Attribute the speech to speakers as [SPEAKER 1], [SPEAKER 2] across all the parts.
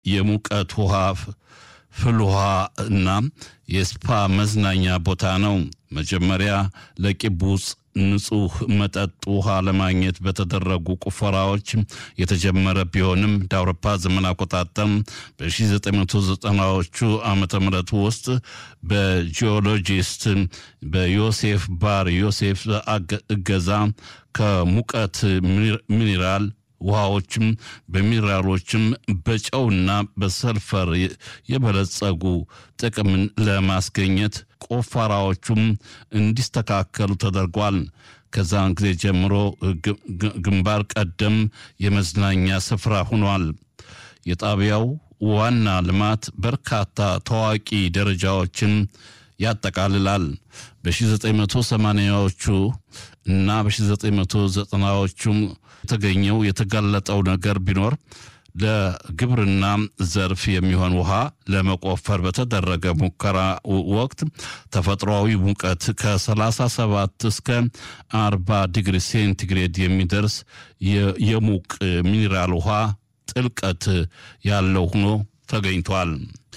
[SPEAKER 1] የሙቀት ውሃ ፍል ውሃ እና የስፓ መዝናኛ ቦታ ነው። መጀመሪያ ለቂቡጽ ንጹህ መጠጥ ውሃ ለማግኘት በተደረጉ ቁፈራዎች የተጀመረ ቢሆንም እንደ አውሮፓ ዘመን አቆጣጠር በ1990ዎቹ ዓመተ ምህረት ውስጥ በጂኦሎጂስት በዮሴፍ ባር ዮሴፍ እገዛ ከሙቀት ሚኒራል ውሃዎችም በሚነራሎችም በጨውና በሰልፈር የበለጸጉ ጥቅምን ለማስገኘት ቆፈራዎቹም እንዲስተካከሉ ተደርጓል። ከዛን ጊዜ ጀምሮ ግንባር ቀደም የመዝናኛ ስፍራ ሆኗል። የጣቢያው ዋና ልማት በርካታ ታዋቂ ደረጃዎችን ያጠቃልላል። በ1980ዎቹ እና በ1990ዎቹ የተገኘው የተጋለጠው ነገር ቢኖር ለግብርና ዘርፍ የሚሆን ውሃ ለመቆፈር በተደረገ ሙከራ ወቅት ተፈጥሯዊ ሙቀት ከ37 እስከ 40 ዲግሪ ሴንቲግሬድ የሚደርስ የሙቅ ሚኒራል ውሃ ጥልቀት ያለው ሆኖ ተገኝቷል።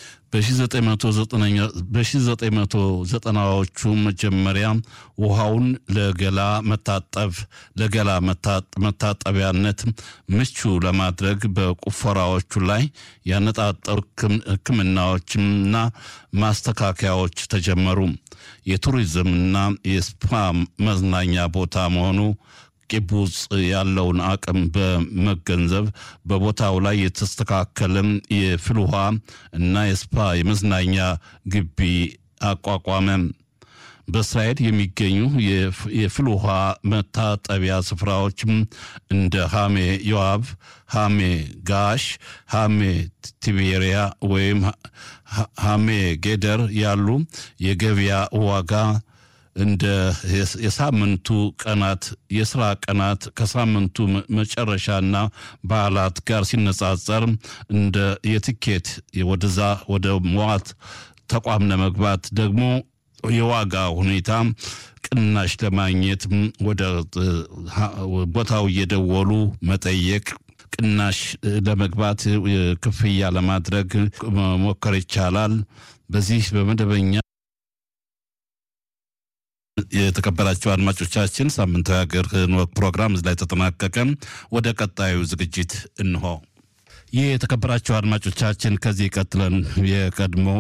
[SPEAKER 1] በ1990ዎቹ መጀመሪያ ውሃውን ለገላ መታጠብ ለገላ መታጠቢያነት ምቹ ለማድረግ በቁፈራዎቹ ላይ ያነጣጠሩ ሕክምናዎችና ማስተካከያዎች ተጀመሩ። የቱሪዝምና የስፓ መዝናኛ ቦታ መሆኑ ቂቡጽ ያለውን አቅም በመገንዘብ በቦታው ላይ የተስተካከለም የፍል ውሃ እና የስፓ የመዝናኛ ግቢ አቋቋመ። በእስራኤል የሚገኙ የፍል ውሃ መታጠቢያ ስፍራዎችም እንደ ሃሜ ዮአብ፣ ሃሜ ጋሽ፣ ሃሜ ቲቤሪያ ወይም ሃሜ ጌደር ያሉ የገበያ ዋጋ እንደ የሳምንቱ ቀናት የስራ ቀናት ከሳምንቱ መጨረሻና በዓላት ጋር ሲነጻጸር እንደ የትኬት ወደዛ ወደ መዋት ተቋም ለመግባት ደግሞ የዋጋ ሁኔታ ቅናሽ ለማግኘት ወደ ቦታው እየደወሉ መጠየቅ ቅናሽ ለመግባት ክፍያ ለማድረግ መሞከር ይቻላል። በዚህ በመደበኛ የተከበራቸው አድማጮቻችን ሳምንታዊ ሀገር ፕሮግራም እዚህ ላይ ተጠናቀቀ። ወደ ቀጣዩ ዝግጅት እንሆ። ይህ የተከበራቸው አድማጮቻችን ከዚህ ቀጥለን የቀድሞው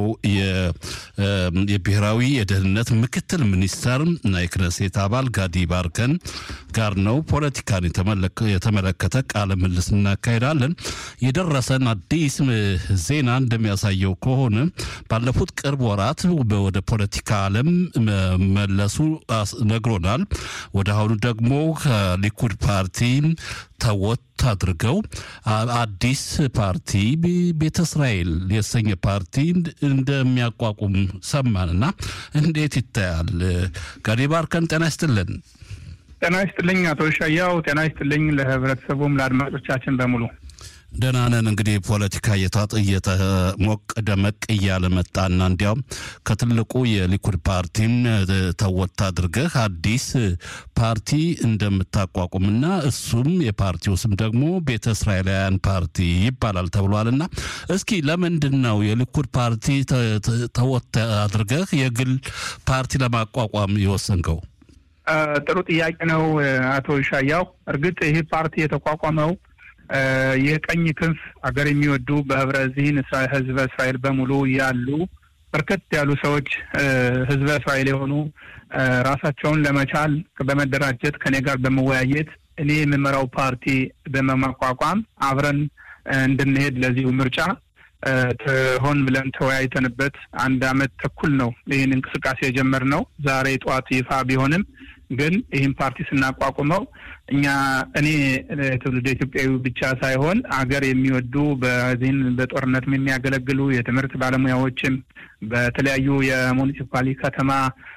[SPEAKER 1] የብሔራዊ የደህንነት ምክትል ሚኒስተር እና የክነሴት አባል ጋዲ ባርከን ጋር ነው ፖለቲካን የተመለከተ ቃለ ምልልስ እናካሄዳለን። የደረሰን አዲስ ዜና እንደሚያሳየው ከሆነ ባለፉት ቅርብ ወራት ወደ ፖለቲካ ዓለም መለሱ ነግሮናል። ወደ አሁኑ ደግሞ ከሊኩድ ፓርቲ ተወት አድርገው አዲስ ፓርቲ ቤተ እስራኤል የተሰኘ ፓርቲ እንደሚያቋቁም ሰማንና እንዴት ይታያል? ጋዲ ባርከን ጤና ይስጥልን።
[SPEAKER 2] ጤና ይስጥልኝ አቶ ሻያው። ጤና ይስጥልኝ ለህብረተሰቡም ለአድማጮቻችን በሙሉ
[SPEAKER 1] ደህና ነን። እንግዲህ ፖለቲካ እየሞቅ ደመቅ እያለ መጣና እንዲያውም ከትልቁ የሊኩድ ፓርቲም ተወት አድርገህ አዲስ ፓርቲ እንደምታቋቁምና እሱም የፓርቲው ስም ደግሞ ቤተ እስራኤላውያን ፓርቲ ይባላል ተብሏልና እስኪ ለምንድን ነው የሊኩድ ፓርቲ ተወት አድርገህ የግል ፓርቲ ለማቋቋም የወሰንከው?
[SPEAKER 2] ጥሩ ጥያቄ ነው አቶ ሻያው። እርግጥ ይህ ፓርቲ የተቋቋመው የቀኝ ክንፍ አገር የሚወዱ በህብረ ዚህን ህዝበ እስራኤል በሙሉ ያሉ በርከት ያሉ ሰዎች ህዝበ እስራኤል የሆኑ ራሳቸውን ለመቻል በመደራጀት ከኔ ጋር በመወያየት እኔ የምመራው ፓርቲ በመቋቋም አብረን እንድንሄድ ለዚሁ ምርጫ ሆን ብለን ተወያይተንበት አንድ አመት ተኩል ነው ይህን እንቅስቃሴ የጀመርነው። ዛሬ ጠዋት ይፋ ቢሆንም ግን ይህን ፓርቲ ስናቋቁመው እኛ እኔ ትውልደ ኢትዮጵያዊ ብቻ ሳይሆን አገር የሚወዱ በዚህን በጦርነት የሚያገለግሉ የትምህርት ባለሙያዎችም በተለያዩ የሙኒሲፓሊ ከተማ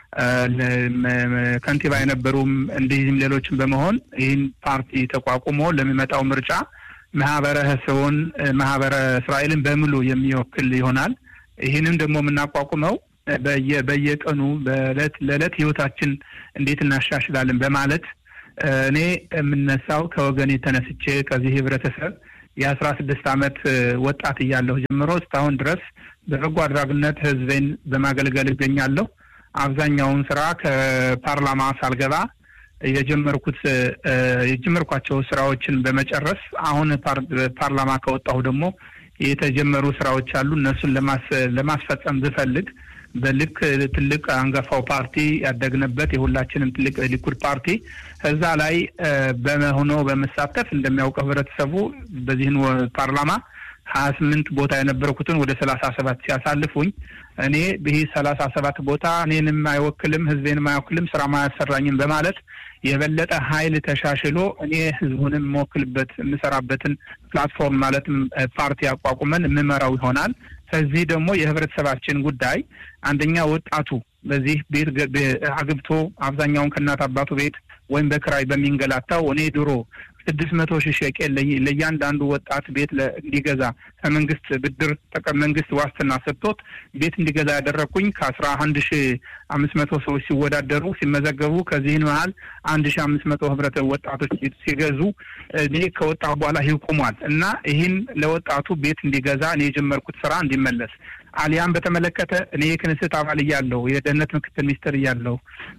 [SPEAKER 2] ከንቲባ የነበሩም እንዲህም ሌሎችም በመሆን ይህን ፓርቲ ተቋቁሞ ለሚመጣው ምርጫ ማህበረሰቡን ማህበረ እስራኤልን በሙሉ የሚወክል ይሆናል። ይህንም ደግሞ የምናቋቁመው በየቀኑ በእለት ለእለት ህይወታችን እንዴት እናሻሽላለን በማለት እኔ የምነሳው ከወገኔ ተነስቼ ከዚህ ህብረተሰብ የአስራ ስድስት ዓመት ወጣት እያለሁ ጀምሮ እስካሁን ድረስ በበጎ አድራጊነት ህዝቤን በማገልገል እገኛለሁ። አብዛኛውን ስራ ከፓርላማ ሳልገባ የጀመርኩት የጀመርኳቸው ስራዎችን በመጨረስ አሁን ፓርላማ ከወጣሁ ደግሞ የተጀመሩ ስራዎች አሉ። እነሱን ለማስፈጸም ብፈልግ በልክ ትልቅ አንጋፋው ፓርቲ ያደግንበት የሁላችንም ትልቅ ሊኩድ ፓርቲ እዛ ላይ በመሆኖ በመሳተፍ እንደሚያውቀው ህብረተሰቡ በዚህን ፓርላማ ሀያ ስምንት ቦታ የነበርኩትን ወደ ሰላሳ ሰባት ሲያሳልፉኝ እኔ ይህ ሰላሳ ሰባት ቦታ እኔንም አይወክልም ህዝቤንም አይወክልም ስራ ማያሰራኝም በማለት የበለጠ ኃይል ተሻሽሎ እኔ ህዝቡንም የምወክልበት የምሰራበትን ፕላትፎርም ማለትም ፓርቲ አቋቁመን የምመራው ይሆናል። ከዚህ ደግሞ የህብረተሰባችን ጉዳይ አንደኛ ወጣቱ በዚህ ቤት አግብቶ አብዛኛውን ከእናት አባቱ ቤት ወይም በክራይ በሚንገላታው እኔ ድሮ ስድስት መቶ ሺህ ሸቄል ለእያንዳንዱ ወጣት ቤት እንዲገዛ ከመንግስት ብድር መንግስት ዋስትና ሰጥቶት ቤት እንዲገዛ ያደረግኩኝ ከአስራ አንድ ሺ አምስት መቶ ሰዎች ሲወዳደሩ ሲመዘገቡ ከዚህን መሀል አንድ ሺ አምስት መቶ ህብረት ወጣቶች ሲገዙ እኔ ከወጣሁ በኋላ ይህ ቆሟል እና ይህን ለወጣቱ ቤት እንዲገዛ እኔ የጀመርኩት ስራ እንዲመለስ አሊያም በተመለከተ እኔ የክንስት አባል እያለሁ የደህንነት ምክትል ሚኒስትር እያለሁ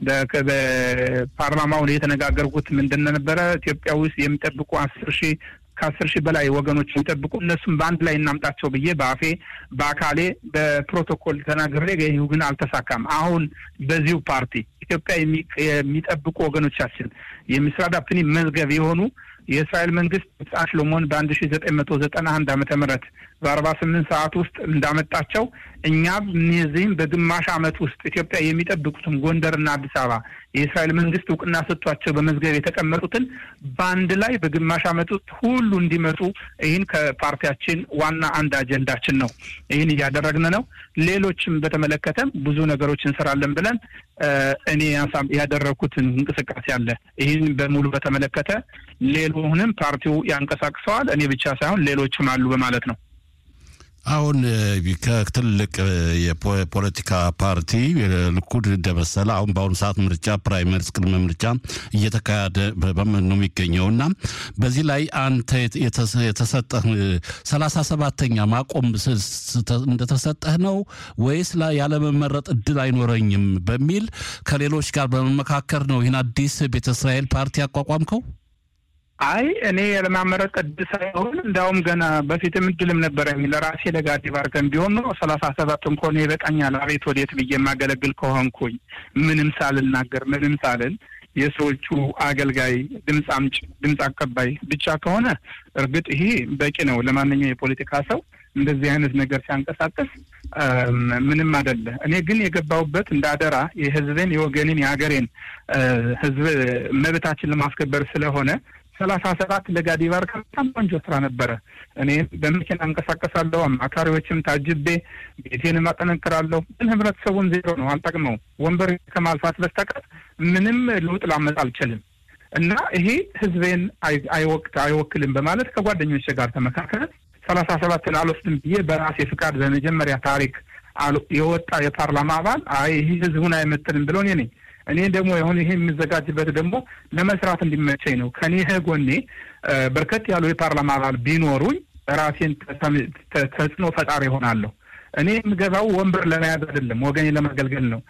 [SPEAKER 2] በፓርላማው የተነጋገርኩት ምንድን ነበረ ኢትዮጵያ ውስጥ የሚጠብቁ አስር ሺህ ከአስር ሺህ በላይ ወገኖች የሚጠብቁ እነሱም በአንድ ላይ እናምጣቸው ብዬ በአፌ በአካሌ በፕሮቶኮል ተናግሬ ይህ ግን አልተሳካም። አሁን በዚሁ ፓርቲ ኢትዮጵያ የሚጠብቁ ወገኖቻችን የሚስራዳ ፕኒ መዝገብ የሆኑ የእስራኤል መንግስት ሕፃን ሽሎሞን በአንድ ሺ ዘጠኝ መቶ ዘጠና አንድ ዓመተ ምህረት በአርባ ስምንት ሰዓት ውስጥ እንዳመጣቸው እኛም እነዚህም በግማሽ ዓመት ውስጥ ኢትዮጵያ የሚጠብቁትን ጎንደርና አዲስ አበባ የእስራኤል መንግስት እውቅና ሰጥቷቸው በመዝገብ የተቀመጡትን በአንድ ላይ በግማሽ ዓመት ውስጥ ሁሉ እንዲመጡ ይህን ከፓርቲያችን ዋና አንድ አጀንዳችን ነው። ይህን እያደረግን ነው። ሌሎችም በተመለከተም ብዙ ነገሮች እንሰራለን ብለን እኔ ያደረግኩትን እንቅስቃሴ አለ። ይህን በሙሉ በተመለከተ ሌሎንም ፓርቲው ያንቀሳቅሰዋል። እኔ ብቻ ሳይሆን ሌሎችም አሉ በማለት ነው።
[SPEAKER 1] አሁን ከትልቅ የፖለቲካ ፓርቲ ልኩድ እንደመሰለ አሁን በአሁኑ ሰዓት ምርጫ ፕራይመሪስ ቅድመ ምርጫ እየተካሄደ ነው የሚገኘው እና በዚህ ላይ አንተ የተሰጠህ ሰላሳ ሰባተኛ ማቆም እንደተሰጠህ ነው ወይስ ያለመመረጥ እድል አይኖረኝም በሚል ከሌሎች ጋር በመመካከር ነው ይህን አዲስ ቤተ እስራኤል ፓርቲ ያቋቋምከው?
[SPEAKER 2] አይ እኔ ለማመረጥ እድል ሳይሆን እንዲያውም ገና በፊትም እድልም ነበረኝ ለራሴ ለጋዲ ባርከን ቢሆን ኖሮ ሰላሳ ሰባት እንኳን ይበቃኛል። አቤት ወዴት ብዬ የማገለግል ከሆንኩኝ ምንም ሳልናገር ምንም ሳልል የሰዎቹ አገልጋይ ድምፅ አምጭ ድምፅ አቀባይ ብቻ ከሆነ እርግጥ ይሄ በቂ ነው ለማንኛው የፖለቲካ ሰው እንደዚህ አይነት ነገር ሲያንቀሳቀስ ምንም አይደለ። እኔ ግን የገባሁበት እንደ አደራ የህዝብን የወገንን የሀገሬን ህዝብ መብታችን ለማስከበር ስለሆነ ሰላሳ ሰባት ለጋዲ ባርካ በጣም ቆንጆ ስራ ነበረ። እኔ በመኪና እንቀሳቀሳለሁ፣ አማካሪዎችም ታጅቤ ቤቴንም አጠነክራለሁ። ግን ህብረተሰቡን ዜሮ ነው፣ አልጠቅመው ወንበር ከማልፋት በስተቀር ምንም ለውጥ ላመጣ አልችልም። እና ይሄ ህዝቤን አይወቅት አይወክልም በማለት ከጓደኞች ጋር ተመካከለ። ሰላሳ ሰባትን አልወስድም ብዬ በራሴ ፍቃድ በመጀመሪያ ታሪክ የወጣ የፓርላማ አባል አይ ይህ ህዝቡን አይመጥልም ብሎ እኔ ነኝ። እኔ ደግሞ የሆነ ይሄ የሚዘጋጅበት ደግሞ ለመስራት እንዲመቸኝ ነው። ከኔ ጎኔ በርከት ያሉ የፓርላማ አባል ቢኖሩኝ ራሴን ተጽዕኖ ፈጣሪ ይሆናለሁ። እኔ የምገባው ወንበር ለመያዝ አይደለም፣ ወገኔ ለማገልገል ነው።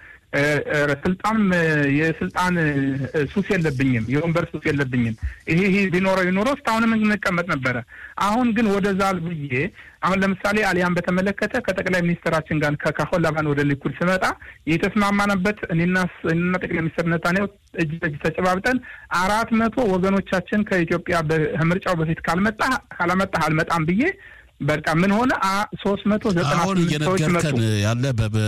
[SPEAKER 2] ስልጣን የስልጣን ሱስ የለብኝም፣ የወንበር ሱስ የለብኝም። ይሄ ይሄ ቢኖረው ይኖረው እስካሁንም እንቀመጥ ነበረ። አሁን ግን ወደዛ ብዬ አሁን ለምሳሌ አሊያን በተመለከተ ከጠቅላይ ሚኒስትራችን ጋር ከካሆን ላባን ወደ ሊኩድ ስመጣ የተስማማነበት እኔና እኔና ጠቅላይ ሚኒስትር ነታንያሁ እጅ በእጅ ተጨባብጠን አራት መቶ ወገኖቻችን ከኢትዮጵያ ምርጫው በፊት ካልመጣ ካላመጣህ አልመጣም ብዬ በቃ ምን ሆነ ሶስት መቶ ዘጠና
[SPEAKER 1] አሁን እየነገርከን ያለ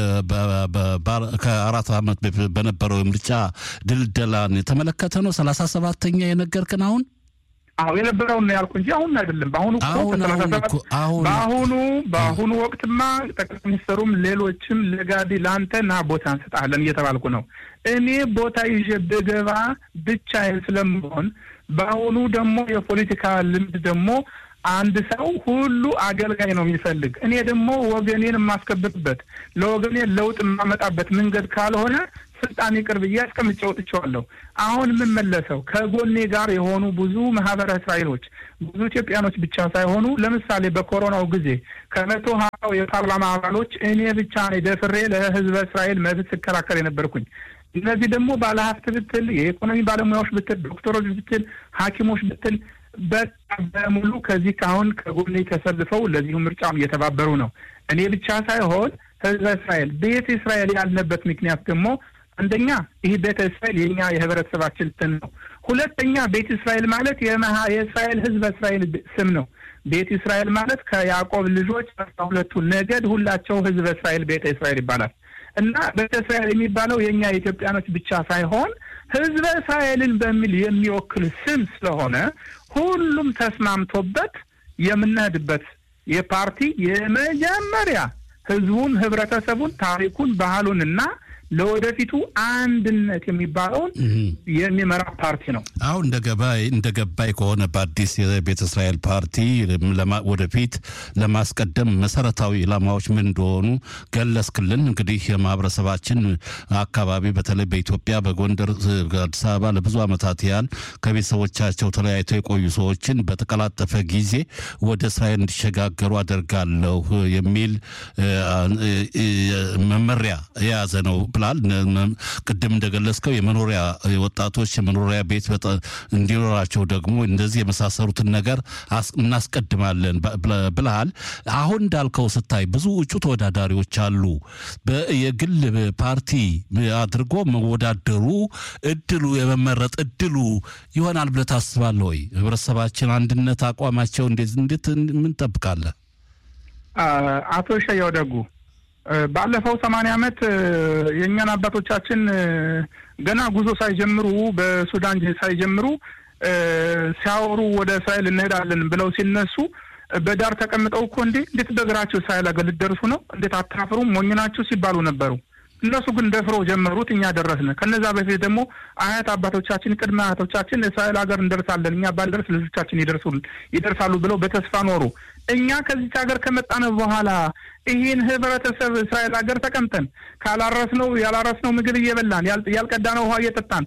[SPEAKER 1] ከአራት ዓመት በነበረው የምርጫ ድልደላን የተመለከተ ነው። ሰላሳ ሰባተኛ የነገርክን አሁን
[SPEAKER 2] አሁ የነበረውን ነው ያልኩ እንጂ አሁን አይደለም። በአሁኑ በአሁኑ በአሁኑ ወቅትማ ጠቅላይ ሚኒስትሩም ሌሎችም ለጋዲ ለአንተ ና ቦታ እንሰጣለን እየተባልኩ ነው። እኔ ቦታ ይዤ ብገባ ብቻዬን ስለምሆን በአሁኑ ደግሞ የፖለቲካ ልምድ ደግሞ አንድ ሰው ሁሉ አገልጋይ ነው የሚፈልግ። እኔ ደግሞ ወገኔን የማስከብርበት ለወገኔ ለውጥ የማመጣበት መንገድ ካልሆነ ስልጣን ይቅር ብዬ አስቀምጬ ወጥቼዋለሁ። አሁን የምመለሰው ከጎኔ ጋር የሆኑ ብዙ ማህበረ እስራኤሎች ብዙ ኢትዮጵያኖች ብቻ ሳይሆኑ ለምሳሌ በኮሮናው ጊዜ ከመቶ ሀያው የፓርላማ አባሎች እኔ ብቻ ነኝ ደፍሬ ለህዝበ እስራኤል መብት ስከራከር የነበርኩኝ። እነዚህ ደግሞ ባለሀብት ብትል፣ የኢኮኖሚ ባለሙያዎች ብትል፣ ዶክተሮች ብትል፣ ሐኪሞች ብትል በቃ በሙሉ ከዚህ ካሁን ከጎኔ ተሰልፈው ለዚሁ ምርጫም እየተባበሩ ነው። እኔ ብቻ ሳይሆን ህዝበ እስራኤል ቤተ እስራኤል ያልንበት ምክንያት ደግሞ አንደኛ ይህ ቤተ እስራኤል የኛ የህብረተሰባችን ስም ነው። ሁለተኛ ቤተ እስራኤል ማለት የመሀ የእስራኤል ህዝበ እስራኤል ስም ነው። ቤተ እስራኤል ማለት ከያዕቆብ ልጆች አስራ ሁለቱ ነገድ ሁላቸው ህዝበ እስራኤል ቤተ እስራኤል ይባላል እና ቤተ እስራኤል የሚባለው የእኛ የኢትዮጵያኖች ብቻ ሳይሆን ህዝበ እስራኤልን በሚል የሚወክል ስም ስለሆነ ሁሉም ተስማምቶበት የምንሄድበት የፓርቲ የመጀመሪያ ህዝቡን፣ ህብረተሰቡን፣ ታሪኩን፣ ባህሉን እና ለወደፊቱ አንድነት የሚባለውን የሚመራ ፓርቲ ነው።
[SPEAKER 1] አሁን እንደ ገባይ እንደ ገባይ ከሆነ በአዲስ የቤተ እስራኤል ፓርቲ ወደፊት ለማስቀደም መሰረታዊ ኢላማዎች ምን እንደሆኑ ገለጽክልን። እንግዲህ የማህበረሰባችን አካባቢ በተለይ በኢትዮጵያ በጎንደር፣ አዲስ አበባ ለብዙ ዓመታት ያህል ከቤተሰቦቻቸው ተለያይተው የቆዩ ሰዎችን በተቀላጠፈ ጊዜ ወደ እስራኤል እንዲሸጋገሩ አደርጋለሁ የሚል መመሪያ የያዘ ነው ብላል። ቅድም እንደገለጽከው የመኖሪያ ወጣቶች የመኖሪያ ቤት እንዲኖራቸው ደግሞ እንደዚህ የመሳሰሉትን ነገር እናስቀድማለን ብልሃል። አሁን እንዳልከው ስታይ ብዙ እጩ ተወዳዳሪዎች አሉ። የግል ፓርቲ አድርጎ መወዳደሩ እድሉ የመመረጥ እድሉ ይሆናል ብለህ ታስባለህ ወይ? ህብረተሰባችን አንድነት አቋማቸው እንዴት ምን ጠብቃለህ?
[SPEAKER 2] አቶ ሸያው ደጉ ባለፈው ሰማንያ ዓመት የእኛን አባቶቻችን ገና ጉዞ ሳይጀምሩ በሱዳን ሳይጀምሩ ሲያወሩ ወደ እስራኤል እንሄዳለን ብለው ሲነሱ በዳር ተቀምጠው እኮ እንዴ እንዴት በእግራችሁ እስራኤል ሀገር ልትደርሱ ነው? እንዴት አታፍሩም? ሞኝ ናችሁ ሲባሉ ነበሩ። እነሱ ግን ደፍረው ጀመሩት፣ እኛ ደረስን። ከነዛ በፊት ደግሞ አያት አባቶቻችን፣ ቅድመ አያቶቻችን እስራኤል ሀገር እንደርሳለን፣ እኛ ባልደርስ ልጆቻችን ይደርሳሉ ብለው በተስፋ ኖሩ። እኛ ከዚች ሀገር ከመጣን በኋላ ይህን ህብረተሰብ እስራኤል ሀገር ተቀምጠን ካላረስነው ያላረስነው ምግብ እየበላን ያልቀዳነው ውሃ እየጠጣን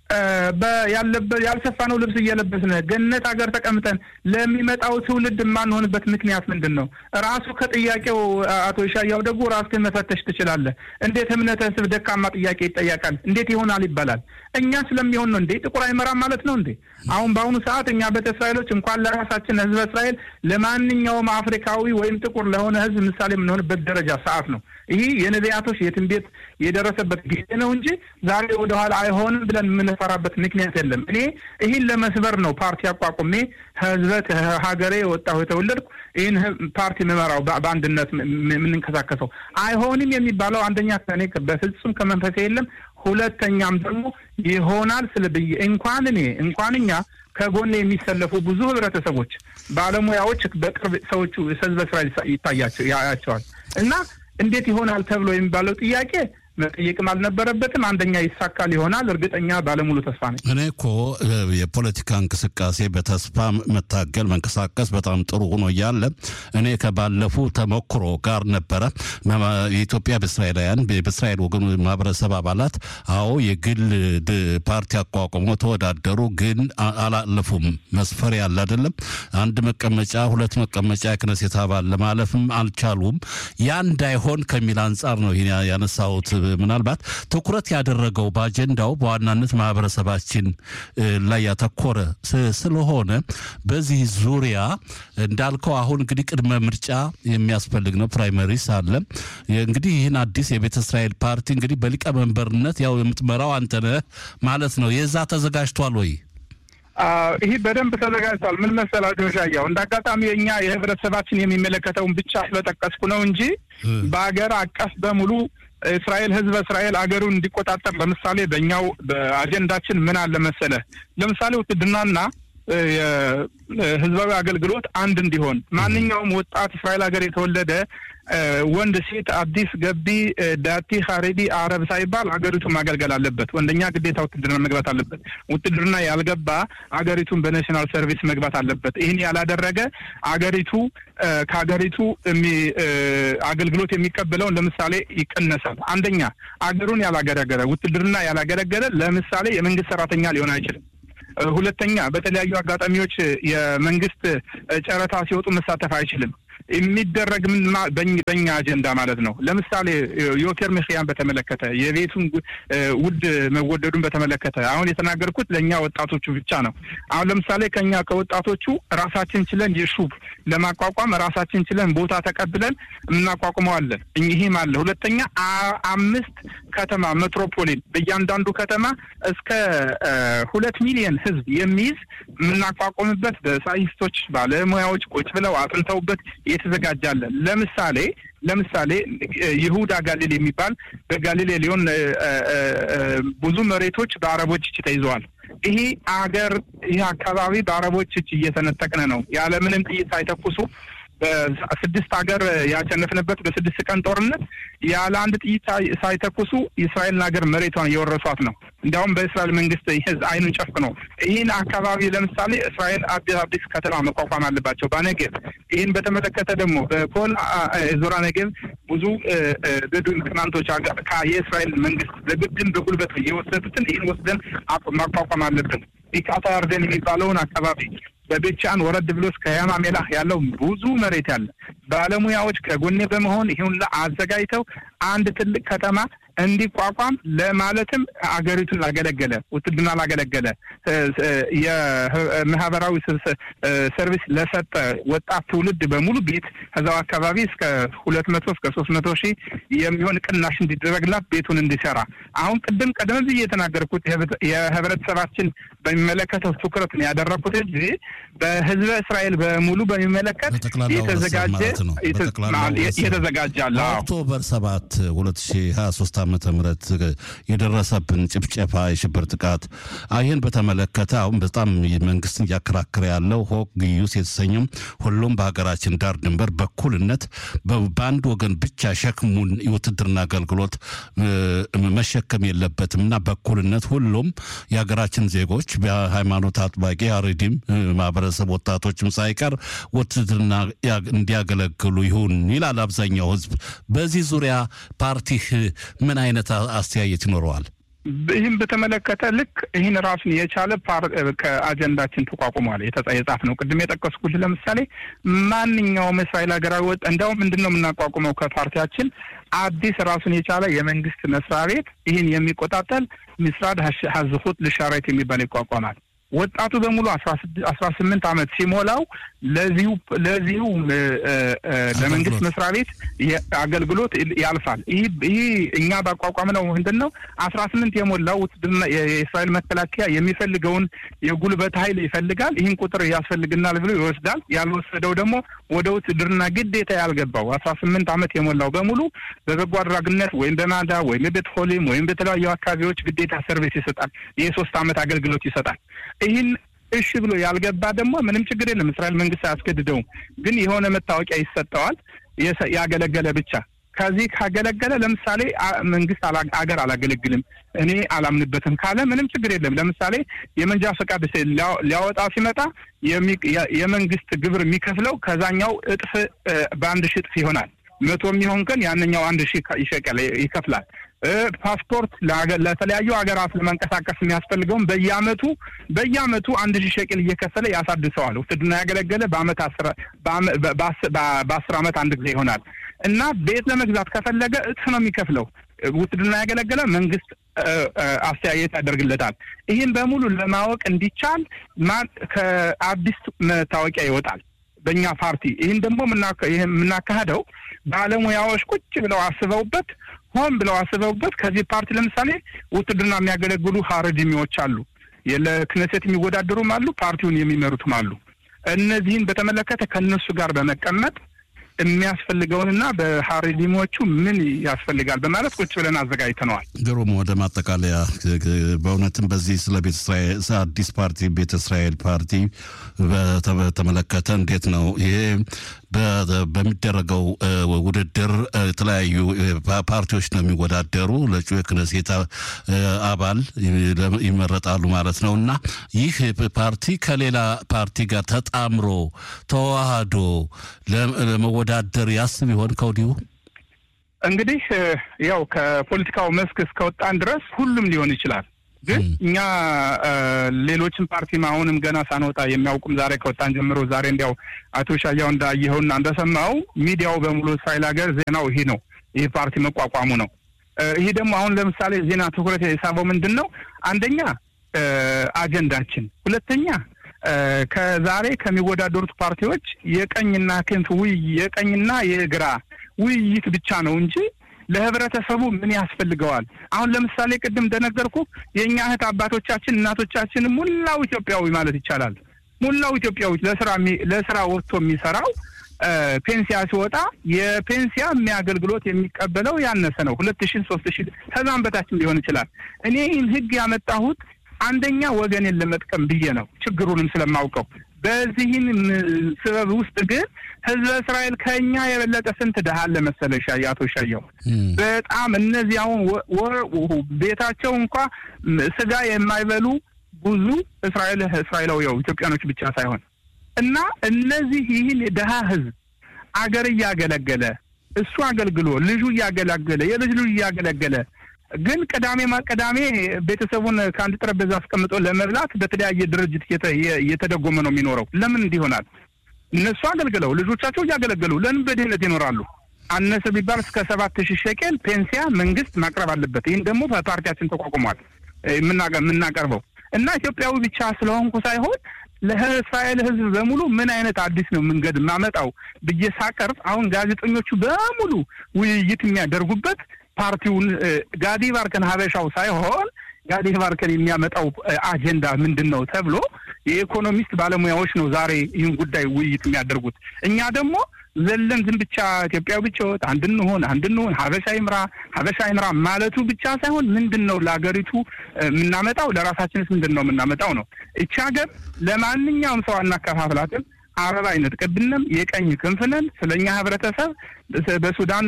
[SPEAKER 2] ያልሰፋነው ልብስ እየለበስን ገነት ሀገር ተቀምጠን ለሚመጣው ትውልድ የማንሆንበት ምክንያት ምንድን ነው? ራሱ ከጥያቄው አቶ ይሻያው ደግሞ ራስህን መፈተሽ ትችላለህ። እንዴት እምነተ ስብ ደካማ ጥያቄ ይጠየቃል? እንዴት ይሆናል ይባላል? እኛ ስለሚሆን ነው እንዴ? ጥቁር አይመራም ማለት ነው እንዴ? አሁን በአሁኑ ሰዓት እኛ ቤተ እስራኤሎች እንኳን ለራሳችን ህዝበ እስራኤል ለማንኛውም አፍሪካዊ ወይም ጥቁር ለሆነ ህዝብ ምሳሌ የምንሆንበት ደረጃ ሰዓት ነው። ይህ የነቢያቶች የትንቢት የደረሰበት ጊዜ ነው እንጂ ዛሬ ወደኋላ አይሆንም ብለን የምንፈራበት ምክንያት የለም። እኔ ይህን ለመስበር ነው ፓርቲ አቋቁሜ ህዝበ ሀገሬ የወጣሁ የተወለድኩ ይህን ፓርቲ ምመራው በአንድነት የምንንቀሳቀሰው አይሆንም የሚባለው አንደኛ ከእኔ በፍጹም ከመንፈሴ የለም። ሁለተኛም ደግሞ ይሆናል ስል ብዬ እንኳን እኔ እንኳን እኛ ከጎኔ የሚሰለፉ ብዙ ህብረተሰቦች፣ ባለሙያዎች በቅርብ ሰዎቹ ህዝበ እስራኤል ይታያቸው ያያቸዋል እና እንዴት ይሆናል ተብሎ የሚባለው ጥያቄ መጠየቅም አልነበረበትም። አንደኛ ይሳካል ይሆናል እርግጠኛ ባለሙሉ ተስፋ ነኝ።
[SPEAKER 1] እኔ እኮ የፖለቲካ እንቅስቃሴ በተስፋ መታገል መንቀሳቀስ በጣም ጥሩ ሆኖ እያለ እኔ ከባለፉ ተሞክሮ ጋር ነበረ የኢትዮጵያ በእስራኤላውያን በእስራኤል ወገኑ ማህበረሰብ አባላት አዎ የግል ፓርቲ አቋቁሞ ተወዳደሩ፣ ግን አላለፉም። መስፈሪያ ያለ አይደለም አንድ መቀመጫ ሁለት መቀመጫ የክነሴት አባል ለማለፍም አልቻሉም። ያ እንዳይሆን ከሚል አንጻር ነው ይሄን ያነሳሁት። ምናልባት ትኩረት ያደረገው በአጀንዳው በዋናነት ማህበረሰባችን ላይ ያተኮረ ስለሆነ በዚህ ዙሪያ እንዳልከው አሁን እንግዲህ ቅድመ ምርጫ የሚያስፈልግ ነው። ፕራይመሪስ አለ። እንግዲህ ይህን አዲስ የቤተ እስራኤል ፓርቲ እንግዲህ በሊቀመንበርነት ያው የምትመራው አንተነህ ማለት ነው። የዛ ተዘጋጅቷል ወይ?
[SPEAKER 2] ይህ በደንብ ተዘጋጅቷል። ምን መሰላችሁ ሻያው፣ እንደ አጋጣሚ የእኛ የህብረተሰባችን የሚመለከተውን ብቻ ስለጠቀስኩ ነው እንጂ በሀገር አቀፍ በሙሉ እስራኤል ህዝበ እስራኤል አገሩን እንዲቆጣጠር ለምሳሌ በእኛው በአጀንዳችን ምን አለ መሰለ፣ ለምሳሌ ውትድናና ህዝባዊ አገልግሎት አንድ እንዲሆን ማንኛውም ወጣት እስራኤል ሀገር የተወለደ ወንድ፣ ሴት፣ አዲስ ገቢ፣ ዳቲ፣ ሀሬዲ፣ አረብ ሳይባል ሀገሪቱን ማገልገል አለበት። ወንደኛ ግዴታ ውትድርና መግባት አለበት። ውትድርና ያልገባ ሀገሪቱን በናሽናል ሰርቪስ መግባት አለበት። ይህን ያላደረገ አገሪቱ ከሀገሪቱ አገልግሎት የሚቀበለውን ለምሳሌ ይቀነሳል። አንደኛ አገሩን ያላገለገለ ውትድርና ያላገለገለ ለምሳሌ የመንግስት ሰራተኛ ሊሆን አይችልም። ሁለተኛ በተለያዩ አጋጣሚዎች የመንግስት ጨረታ ሲወጡ መሳተፍ አይችልም። የሚደረግ ምን በኛ አጀንዳ ማለት ነው። ለምሳሌ ዮቴር ምክያን በተመለከተ የቤቱን ውድ መወደዱን በተመለከተ አሁን የተናገርኩት ለእኛ ወጣቶቹ ብቻ ነው። አሁን ለምሳሌ ከኛ ከወጣቶቹ ራሳችን ችለን የሹብ ለማቋቋም ራሳችን ችለን ቦታ ተቀብለን እናቋቁመዋለን። ይህም አለ። ሁለተኛ አምስት ከተማ ሜትሮፖሊን በእያንዳንዱ ከተማ እስከ ሁለት ሚሊዮን ህዝብ የሚይዝ የምናቋቁምበት በሳይንስቶች ባለሙያዎች ቁጭ ብለው አጥንተውበት የተዘጋጃለን። ለምሳሌ ለምሳሌ ይሁዳ ጋሊል የሚባል በጋሊሌ ሊሆን ብዙ መሬቶች በአረቦች እጅ ተይዘዋል። ይሄ አገር ይህ አካባቢ በአረቦች እጅ እየተነጠቅን ነው። ያለምንም ጥይት ሳይተኩሱ በስድስት ሀገር ያሸነፍንበት በስድስት ቀን ጦርነት ያለ አንድ ጥይት ሳይተኩሱ የእስራኤልን ሀገር መሬቷን እየወረሷት ነው። እንዲያውም በእስራኤል መንግስት ህዝ አይኑን ጨፍኖ ይህን አካባቢ ለምሳሌ እስራኤል አዲስ አዲስ ከተማ መቋቋም አለባቸው በነገብ ይህን በተመለከተ ደግሞ በኮል ዞራ ነገብ ብዙ በዱን ቅማንቶች የእስራኤል መንግስት በግድም በጉልበት የወሰዱትን ይህን ወስደን ማቋቋም አለብን። ኢቃታ ያርደን የሚባለውን አካባቢ በቤቻን ወረድ ብሎ እስከ ያማ ሜላህ ያለው ብዙ መሬት ያለ ባለሙያዎች ከጎኔ በመሆን ይሁን አዘጋጅተው አንድ ትልቅ ከተማ እንዲቋቋም ለማለትም አገሪቱን ላገለገለ ውትድርና ላገለገለ የማህበራዊ ሰርቪስ ለሰጠ ወጣት ትውልድ በሙሉ ቤት ከዛው አካባቢ እስከ ሁለት መቶ እስከ ሶስት መቶ ሺህ የሚሆን ቅናሽ እንዲደረግላት ቤቱን እንዲሰራ አሁን ቅድም ቀደም ብዬ የተናገርኩት የህብረተሰባችን በሚመለከተው ትኩረት ነው ያደረግኩት እንጂ በህዝበ እስራኤል በሙሉ በሚመለከት የተዘጋጀ የተዘጋጀ አለ።
[SPEAKER 1] ኦክቶበር ሰባት ሁለት ሺ ሀያ ሶስት ዓመተ ምህረት የደረሰብን ጭፍጨፋ፣ የሽብር ጥቃት ይህን በተመለከተ አሁን በጣም መንግስትን እያከራከረ ያለው ሆክ ግዩስ የተሰኘው ሁሉም በሀገራችን ዳር ድንበር በኩልነት በአንድ ወገን ብቻ ሸክሙን የውትድርና አገልግሎት መሸከም የለበትም እና በኩልነት ሁሉም የሀገራችን ዜጎች በሃይማኖት አጥባቂ አሬዲም ማህበረሰብ ወጣቶችም ሳይቀር ውትድርና እንዲያገለግሉ ይሁን ይላል አብዛኛው ህዝብ። በዚህ ዙሪያ ፓርቲህ ምን አይነት አስተያየት ይኖረዋል?
[SPEAKER 2] ይህም በተመለከተ ልክ ይህን ራሱን የቻለ ከአጀንዳችን ተቋቁሟል የጻፍ ነው። ቅድም የጠቀስኩት ለምሳሌ ማንኛውም እስራኤል ሀገራዊ ወጥ እንዲያውም ምንድን ነው የምናቋቁመው ከፓርቲያችን አዲስ ራሱን የቻለ የመንግስት መስሪያ ቤት ይህን የሚቆጣጠል ምስራድ ሀዝሁት ልሻራይት የሚባል ይቋቋማል። ወጣቱ በሙሉ አስራ ስምንት ዓመት ሲሞላው ለዚሁ ለዚሁ ለመንግስት መስሪያ ቤት አገልግሎት ያልፋል። ይህ እኛ ባቋቋምነው ምንድን ነው አስራ ስምንት የሞላው ውትድርና የእስራኤል መከላከያ የሚፈልገውን የጉልበት ኃይል ይፈልጋል። ይህን ቁጥር ያስፈልግናል ብሎ ይወስዳል። ያልወሰደው ደግሞ ወደ ውትድርና ግዴታ ያልገባው አስራ ስምንት ዓመት የሞላው በሙሉ በበጎ አድራጊነት ወይም በማዳ ወይም በቤትሆሊም ወይም በተለያዩ አካባቢዎች ግዴታ ሰርቪስ ይሰጣል። የሶስት ዓመት አገልግሎት ይሰጣል። ይህን እሺ ብሎ ያልገባ ደግሞ ምንም ችግር የለም። እስራኤል መንግስት አያስገድደውም። ግን የሆነ መታወቂያ ይሰጠዋል ያገለገለ ብቻ። ከዚህ ካገለገለ ለምሳሌ መንግስት አገር አላገለግልም እኔ አላምንበትም ካለ ምንም ችግር የለም። ለምሳሌ የመንጃ ፈቃድ ሊያወጣ ሲመጣ የመንግስት ግብር የሚከፍለው ከዛኛው እጥፍ በአንድ ሺህ እጥፍ ይሆናል። መቶ የሚሆን ግን ያንኛው አንድ ሺህ ይሸቀል ይከፍላል። ፓስፖርት ለተለያዩ ሀገራት ለመንቀሳቀስ የሚያስፈልገውን በየአመቱ በየአመቱ አንድ ሺህ ሸቅል እየከፈለ ያሳድሰዋል። ውትድርና ያገለገለ በአመት በአስር አመት አንድ ጊዜ ይሆናል እና ቤት ለመግዛት ከፈለገ እጥፍ ነው የሚከፍለው። ውትድርና ያገለገለ መንግስት አስተያየት ያደርግለታል። ይህን በሙሉ ለማወቅ እንዲቻል ከአዲስ መታወቂያ ይወጣል በእኛ ፓርቲ። ይህን ደግሞ የምናካሄደው ባለሙያዎች ቁጭ ብለው አስበውበት ሆን ብለው አስበውበት ከዚህ ፓርቲ ለምሳሌ ውትድርና የሚያገለግሉ ሀረድሚዎች አሉ፣ ለክነሴት የሚወዳደሩም አሉ፣ ፓርቲውን የሚመሩትም አሉ። እነዚህን በተመለከተ ከእነሱ ጋር በመቀመጥ የሚያስፈልገውንና በሀሪዲሞቹ ምን ያስፈልጋል በማለት ቁጭ ብለን አዘጋጅተነዋል።
[SPEAKER 1] ግሩም። ወደ ማጠቃለያ በእውነትም በዚህ ስለ ቤተ እስራኤል አዲስ ፓርቲ ቤተ እስራኤል ፓርቲ በተመለከተ እንዴት ነው ይሄ በሚደረገው ውድድር የተለያዩ ፓርቲዎች ነው የሚወዳደሩ ለጩ የክነሴት አባል ይመረጣሉ ማለት ነው እና ይህ ፓርቲ ከሌላ ፓርቲ ጋር ተጣምሮ ተዋህዶ ለመወዳደር ያስብ ይሆን ከወዲሁ?
[SPEAKER 2] እንግዲህ ያው ከፖለቲካው መስክ እስከወጣን ድረስ ሁሉም ሊሆን ይችላል። ግን እኛ ሌሎችን ፓርቲም አሁንም ገና ሳንወጣ የሚያውቁም ዛሬ ከወጣን ጀምሮ ዛሬ እንዲያው አቶ ሻያው እንዳየኸውና እንደሰማው ሚዲያው በሙሉ እስራኤል ሀገር ዜናው ይሄ ነው፣ ይህ ፓርቲ መቋቋሙ ነው። ይህ ደግሞ አሁን ለምሳሌ ዜና ትኩረት የሳበው ምንድን ነው? አንደኛ አጀንዳችን፣ ሁለተኛ ከዛሬ ከሚወዳደሩት ፓርቲዎች የቀኝና ክንፍ ውይ የቀኝና የግራ ውይይት ብቻ ነው እንጂ ለህብረተሰቡ ምን ያስፈልገዋል? አሁን ለምሳሌ ቅድም እንደነገርኩ የእኛ እህት አባቶቻችን እናቶቻችን ሙላው ኢትዮጵያዊ ማለት ይቻላል ሙላው ኢትዮጵያዊ ለስራ ለስራ ወጥቶ የሚሰራው ፔንሲያ ሲወጣ የፔንሲያ የሚያገልግሎት የሚቀበለው ያነሰ ነው። ሁለት ሺ ሶስት ሺ ከዛም በታችም ሊሆን ይችላል። እኔ ይህን ህግ ያመጣሁት አንደኛ ወገኔን ለመጥቀም ብዬ ነው፣ ችግሩንም ስለማውቀው። በዚህን ስበብ ውስጥ ግን ህዝበ እስራኤል ከኛ የበለጠ ስንት ድሃ አለ መሰለሽ? አቶ ሻየው በጣም እነዚህ አሁን ቤታቸው እንኳ ስጋ የማይበሉ ብዙ እስራኤል እስራኤላዊው ኢትዮጵያኖች ብቻ ሳይሆን እና እነዚህ ይህን የድሃ ህዝብ አገር እያገለገለ እሱ አገልግሎ ልጁ እያገለገለ የልጅ ልጁ እያገለገለ ግን ቅዳሜ ቅዳሜ ቤተሰቡን ከአንድ ጠረጴዛ አስቀምጦ ለመብላት በተለያየ ድርጅት እየተደጎመ ነው የሚኖረው። ለምን እንዲሆናል? እነሱ አገልግለው ልጆቻቸው እያገለገሉ ለምን በድህነት ይኖራሉ? አነሰ ቢባል እስከ ሰባት ሺህ ሸቄል ፔንሲያ መንግስት ማቅረብ አለበት። ይህን ደግሞ በፓርቲያችን ተቋቁሟል የምናቀርበው እና ኢትዮጵያዊ ብቻ ስለሆንኩ ሳይሆን ለእስራኤል ህዝብ በሙሉ ምን አይነት አዲስ ነው መንገድ ማመጣው ብዬ ሳቀርብ አሁን ጋዜጠኞቹ በሙሉ ውይይት የሚያደርጉበት ፓርቲውን ጋዲ ባርከን ሀበሻው ሳይሆን ጋዲ ባርከን የሚያመጣው አጀንዳ ምንድን ነው ተብሎ የኢኮኖሚስት ባለሙያዎች ነው ዛሬ ይህን ጉዳይ ውይይት የሚያደርጉት። እኛ ደግሞ ዘለን ዝም ብቻ ኢትዮጵያዊ ብቻ ወጥ አንድ እንሆን አንድ እንሆን ሀበሻ ይምራ ሀበሻ ይምራ ማለቱ ብቻ ሳይሆን ምንድን ነው ለሀገሪቱ የምናመጣው ለራሳችንስ ምንድን ነው የምናመጣው ነው። እቺ ሀገር ለማንኛውም ሰው አናከፋፍላትም። አበባ አይነጥቅብንም። የቀኝ ክንፍነን ስለኛ ህብረተሰብ በሱዳን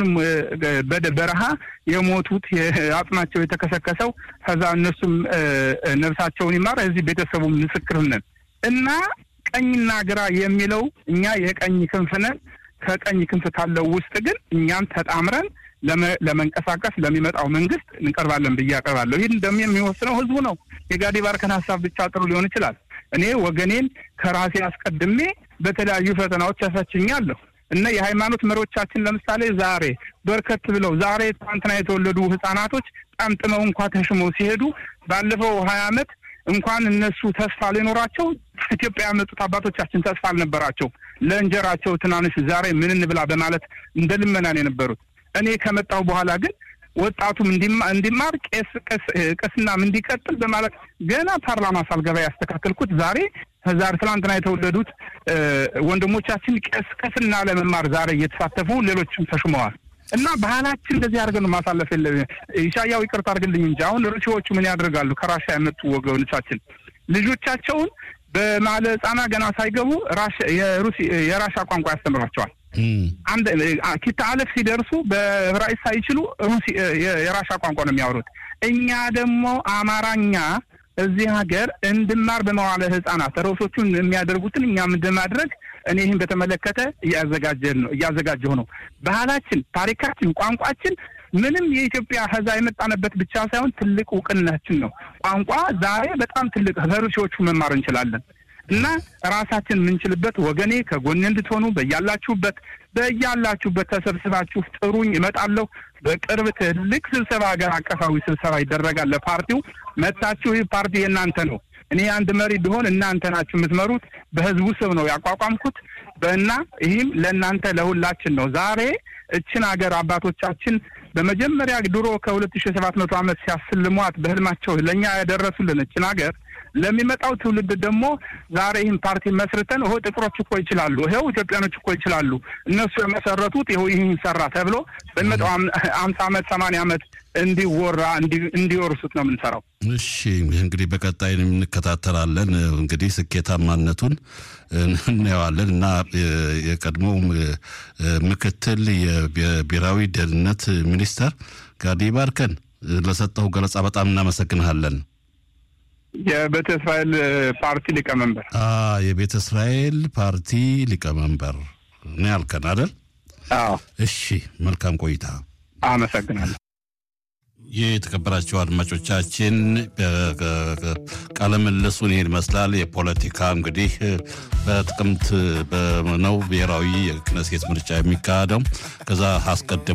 [SPEAKER 2] በረሃ የሞቱት አጽማቸው የተከሰከሰው ከዛ እነሱም ነፍሳቸውን ይማር እዚህ ቤተሰቡ ምስክር ነን እና ቀኝና ግራ የሚለው እኛ የቀኝ ክንፍነን ከቀኝ ክንፍ ካለው ውስጥ ግን እኛም ተጣምረን ለመንቀሳቀስ ለሚመጣው መንግስት እንቀርባለን ብዬ አቀርባለሁ። ይህን ደግሞ የሚወስነው ህዝቡ ነው። የጋዲ ባርከን ሀሳብ ብቻ ጥሩ ሊሆን ይችላል። እኔ ወገኔን ከራሴ አስቀድሜ በተለያዩ ፈተናዎች ያሳችኛለሁ እና የሃይማኖት መሪዎቻችን ለምሳሌ ዛሬ በርከት ብለው ዛሬ ትናንትና የተወለዱ ህጻናቶች ጠምጥመው እንኳ ተሽመው ሲሄዱ ባለፈው ሀያ ዓመት እንኳን እነሱ ተስፋ ሊኖራቸው ኢትዮጵያ ያመጡት አባቶቻችን ተስፋ አልነበራቸው። ለእንጀራቸው ትናንሽ ዛሬ ምን እንብላ በማለት እንደ ልመናን የነበሩት። እኔ ከመጣሁ በኋላ ግን ወጣቱም እንዲማር ቄስ ቅስናም እንዲቀጥል በማለት ገና ፓርላማ ሳልገባ ያስተካከልኩት ዛሬ ዛሬ ትላንትና የተወለዱት ወንድሞቻችን ቄስ ቅስና ለመማር ዛሬ እየተሳተፉ ሌሎችም ተሹመዋል። እና ባህላችን እንደዚህ አድርገን ነው ማሳለፍ የለ ኢሻያው ይቅርታ አድርግልኝ እንጂ አሁን ሩሲዎቹ ምን ያደርጋሉ? ከራሻ የመጡ ወገኖቻችን ልጆቻቸውን በማለ ህጻና ገና ሳይገቡ የራሻ ቋንቋ ያስተምሯቸዋል። አንድ ኪታ አለፍ ሲደርሱ በዕብራይስጥ ሳይችሉ የራሻ ቋንቋ ነው የሚያወሩት። እኛ ደግሞ አማራኛ እዚህ ሀገር እንድማር በመዋለ ህጻናት ርዕሶቹን የሚያደርጉትን እኛም እንደማድረግ እኔ ይህን በተመለከተ እያዘጋጀን ነው እያዘጋጀሁ ነው። ባህላችን፣ ታሪካችን፣ ቋንቋችን ምንም የኢትዮጵያ ህዛ የመጣንበት ብቻ ሳይሆን ትልቅ እውቅናችን ነው። ቋንቋ ዛሬ በጣም ትልቅ ከሩሲዎቹ መማር እንችላለን እና ራሳችን የምንችልበት ወገኔ ከጎኔ እንድትሆኑ በያላችሁበት በያላችሁበት ተሰብስባችሁ ጥሩኝ፣ እመጣለሁ። በቅርብ ትልቅ ስብሰባ ሀገር አቀፋዊ ስብሰባ ይደረጋል። ለፓርቲው መታችሁ። ይህ ፓርቲ የእናንተ ነው። እኔ አንድ መሪ ቢሆን እናንተ ናችሁ የምትመሩት። በህዝቡ ስም ነው ያቋቋምኩት። እና ይህም ለእናንተ ለሁላችን ነው። ዛሬ እችን ሀገር አባቶቻችን በመጀመሪያ ድሮ ከሁለት ሺ ሰባት መቶ ዓመት ሲያስልሟት በህልማቸው ለእኛ ያደረሱልን እችን ሀገር ለሚመጣው ትውልድ ደግሞ ዛሬ ይህን ፓርቲ መስርተን ይኸው ጥቁሮች እኮ ይችላሉ፣ ይኸው ኢትዮጵያኖች እኮ ይችላሉ፣ እነሱ የመሰረቱት ይኸው ይህን ሰራ ተብሎ በሚመጣው አምሳ ዓመት ሰማንያ ዓመት እንዲወራ እንዲወርሱት ነው የምንሰራው።
[SPEAKER 1] እሺ እንግዲህ በቀጣይ እንከታተላለን። እንግዲህ ስኬታማነቱን እናየዋለን እና የቀድሞው ምክትል የብሔራዊ ደህንነት ሚኒስተር ጋዲ ባርከን ለሰጠው ገለጻ በጣም እናመሰግንሃለን።
[SPEAKER 2] የቤተ እስራኤል ፓርቲ ሊቀመንበር
[SPEAKER 1] የቤተ እስራኤል ፓርቲ ሊቀመንበር ነው ያልከን አይደል?
[SPEAKER 2] አዎ።
[SPEAKER 1] እሺ መልካም ቆይታ።
[SPEAKER 2] አመሰግናለሁ።
[SPEAKER 1] ይህ የተከበራቸው አድማጮቻችን ቃለ ምልልሱን ይህን ይመስላል። የፖለቲካ እንግዲህ በጥቅምት ነው ብሔራዊ የክነሴት ምርጫ የሚካሄደው ከዛ አስቀድሞ